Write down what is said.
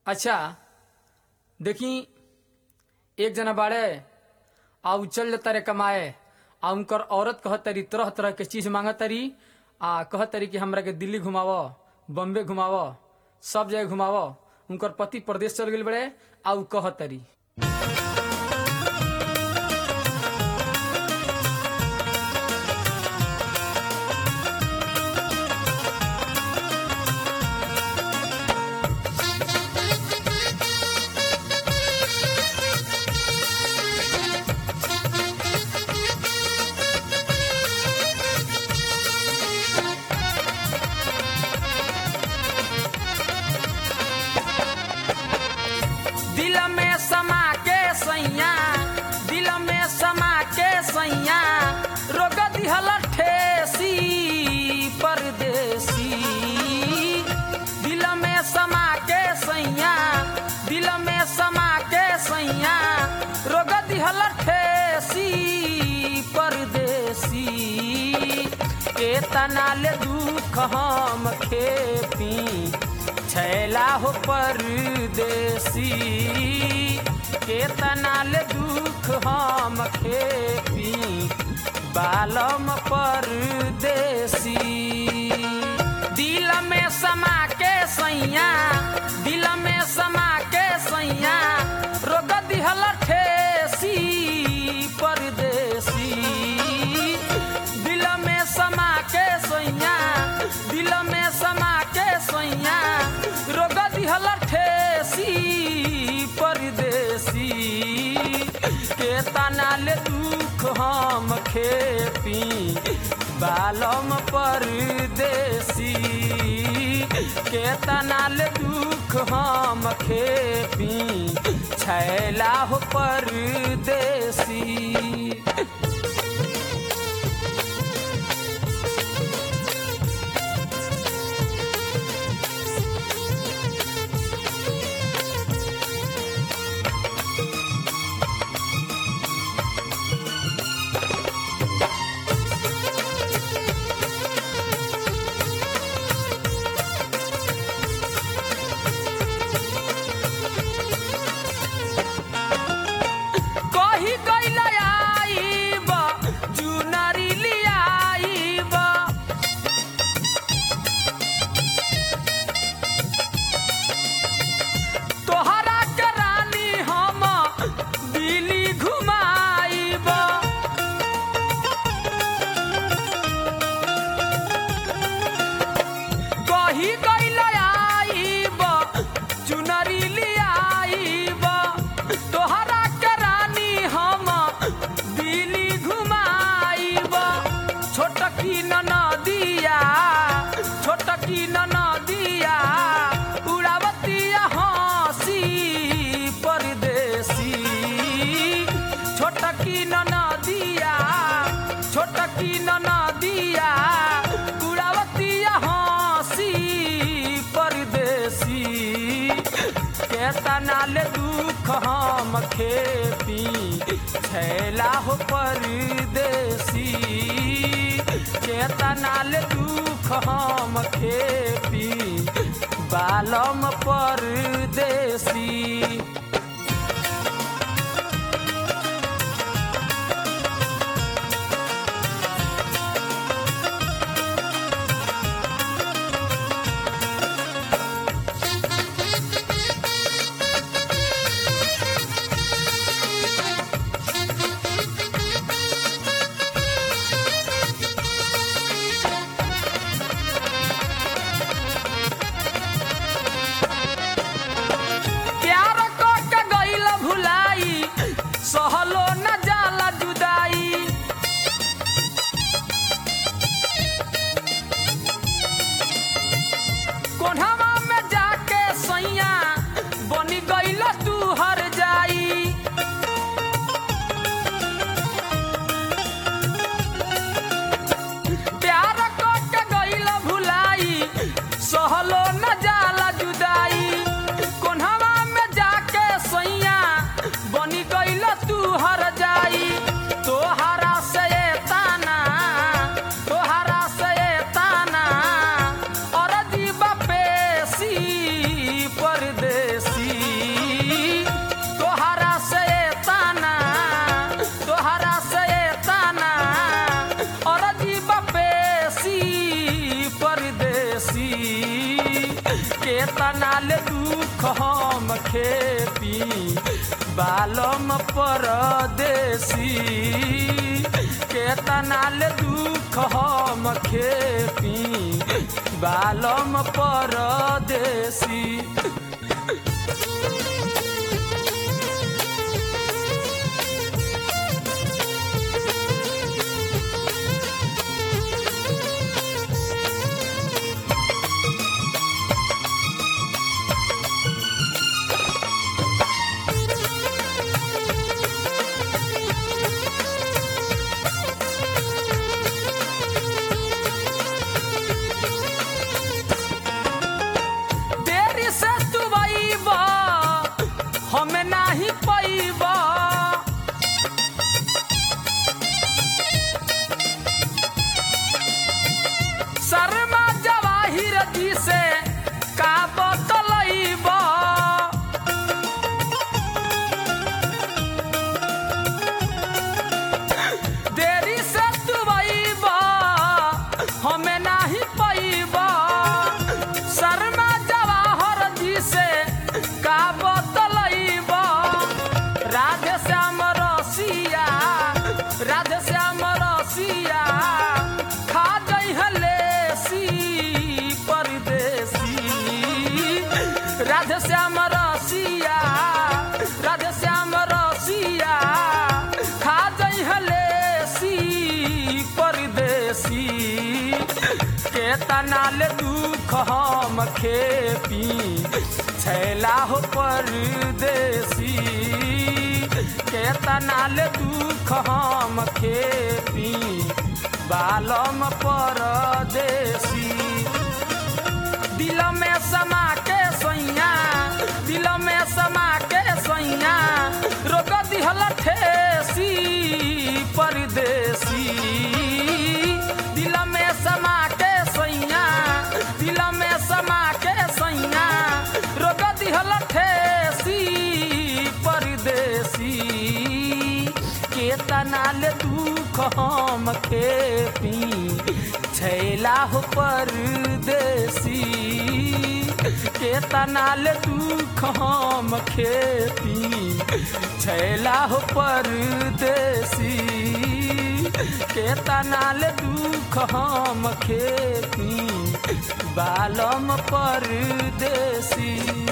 अच्छा देखी एक जना बाड़े आ उ चल जाता रे कमाए आ उनकर औरत कहत तरी तरह तरह के चीज मांगत तरी आ कहत तरी कि हमरा के दिल्ली घुमाव बम्बे घुमाव सब जगह घुमाव उनकर पति प्रदेश चल गई बड़े आ उ कहत तरी दिल में समा के सैया दिल में समा के सैया रोग दिहल ठेसी परदेसी दिल में समा के सैया दिल में समा के सैया रोग दिहल ठेसी परदेसी के तनाल दुख हम खेपी छैला हो परदेसी के तनाल दुख हम खेपी बालम परदेसी दिल में समा के सैया दिल में समा के सैया रोग दिहल ठेसी परदेसी दिल में समा के सैया दिल में समा के सैया रोग दिहल ठेसी परदेसी के तनाल दुख हम खेपी बालम परदेसी के तनाल दुख हम खेपी छैला हो परदेसी कही गईल आईब चुनरी लियाईब तोहरा के रानी हम दिल्ली घुमाईब कही गईल आईब चुनरी लियाईब तोहरा के रानी हम दिल्ली घुमाईब छोटकी ननदिया छोटकी ननदिया उड़ावतिया हंसी परदेसी छोटकी ननदिया छोटकी ननदिया उड़ावतिया हंसी परदेसी के तनाल दुख हम खेपी छैला हो परदेसी के तनाल दुख हम खेपी बालम परदेसी प्यार को तनाल दुख हम खेपी बालम परदेसी के तनाल दुख हम खेपी बालम परदेसी देरी से तू बईबा हम नाही पैबा शर्मा जवाहिर जी से का बतलैबा देरी से तू बईबा हम नाही पैबा शर्मा जवाहर जी से का बतलैबा राधे श्याम रसिया राधे श्याम रसिया खा गई हलेसी परदेसी राधे श्याम रसिया राधे श्याम रसिया खा गई हलेसी परदेसी के तनाल दुख हम खेपी छैला हो परदेसी के तनाल दुख हम खेपी बालम परदेसी दिल में समा के सैया दिल में समा के सैया रोक दिहल ठेसी परदेसी दिल में समा के सैया दिल में समा के सैया रोक दिहल ठेसी परदेसी के तनाल दुख हम खेपी छैला हो परदेसी के तनाल दुख हम खेपी छैला हो परदेसी के तनाल दुख हम खेपी बालम परदेसी